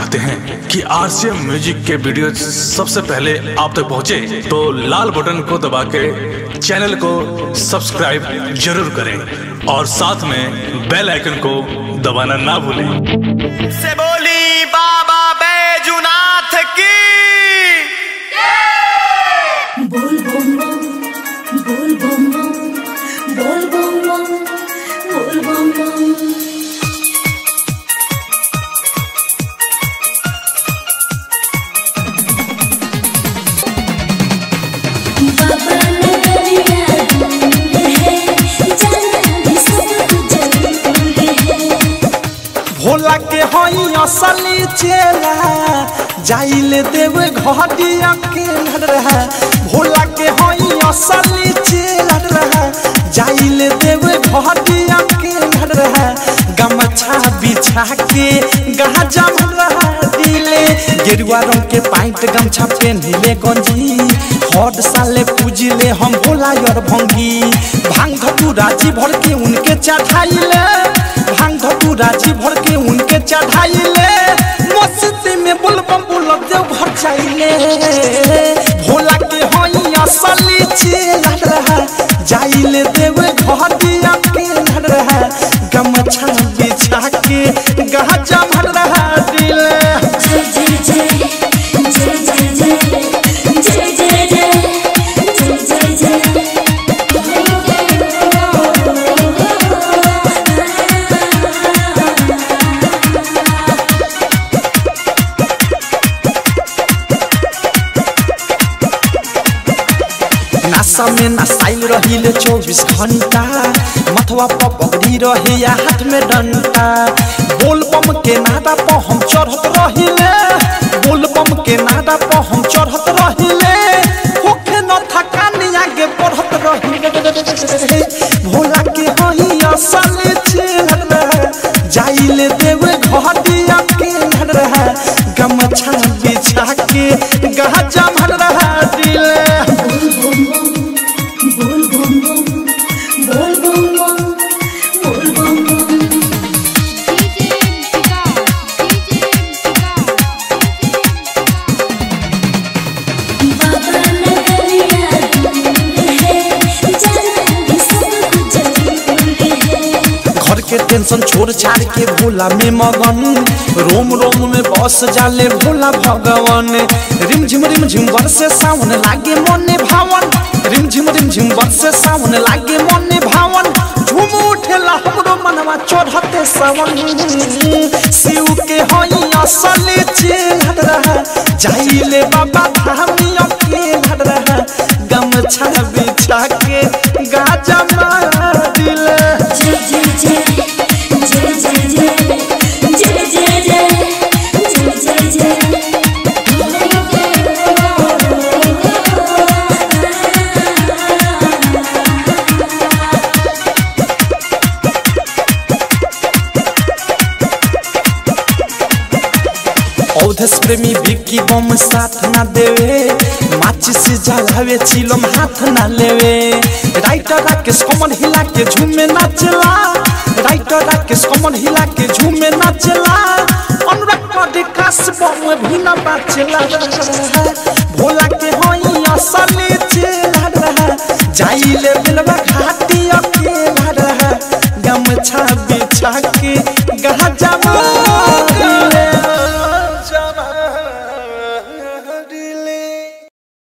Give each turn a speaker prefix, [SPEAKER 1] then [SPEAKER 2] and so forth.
[SPEAKER 1] चाहते हैं कि आरसीएम म्यूजिक के वीडियो सबसे पहले आप तक पहुंचे, तो लाल बटन को दबा के चैनल को सब्सक्राइब जरूर करें और साथ में बेल आइकन को दबाना ना भूलें
[SPEAKER 2] से बोली बाबा बैजुनाथ की
[SPEAKER 3] बोल बम बम बोल बम बम बोल बम बम बोल बम बम बाबा नगरिया दूर है जाना भी सब कुछ जरूर है
[SPEAKER 4] भोला के हई असली चेला जाइले देव घड़ी अकेला रहा भोला के हई असली चेला रहा जाइले देव घड़ी अकेला रहा गमछा बिछा के गाजा रहा दिले गेरुआ रंग के पाइट गमछा पहनले गंजी हर साले पूजिले हम भोला और भंगी भांग धतू राजी भर के उनके चढ़ाइले भांग धतू राजी भर के उनके चढ़ाइले मस्ती में बुलबम बुलब देव घर जाइले भोला के हई असली चेला रहा जाइले देव घर दिया के रहा गमछा बिछा के गहजा भर रहा दिले
[SPEAKER 3] जय जय जय जय जय जय जय जय जय जय
[SPEAKER 4] नासा में नसाइल रहिले चौबीस घंटा मथवा पर पगड़ी रहे या हाथ में डंटा बोल बम के नादा पर हम चढ़त रहिले बोल बम के नादा पर हम चढ़त रहिले होखे न थकानी आगे बढ़त रहिले भोला के हई असली चेहर जाइले देव घर दिया के रहा गमछा बिछा के गहजा भर रहा दिले
[SPEAKER 3] बोल बम बम बोल बम बम बोल बम बम बाबा नगरिया दूर है जाना भी सब कुछ जरूर है
[SPEAKER 4] घर के टेंशन छोड़ छाड़ के भोला में मगन रोम रोम में बस जाले भोला भगवान रिम झिम रिम झिम बरसे सावन लागे मने भावन रिम झिम रिम झिम बरसे सावन लागे मने भावन झूम उठेला हमरो मनवा चढ़ते सावन शिव के हई असली चेहर रहा जाइले बाबा धामी अकेला रहा गमछा बिछा के गाजा मार दिले
[SPEAKER 3] जय जय जय जय जय जय जय जय जय जय जय
[SPEAKER 4] औधस प्रेमी विक्की बम साथ ना देवे माचिस से जलावे चिलम हाथ ना लेवे राइटर राकेश कमल हिला के झूमे नाचला राइटर राकेश कमल हिला के झूमे नाचला अनुराग पाडे कास बम भी ना बाचला भोला के हई असली चेला रहा जाइले बिलवा घाटी अकेला रहा गमछा बिछा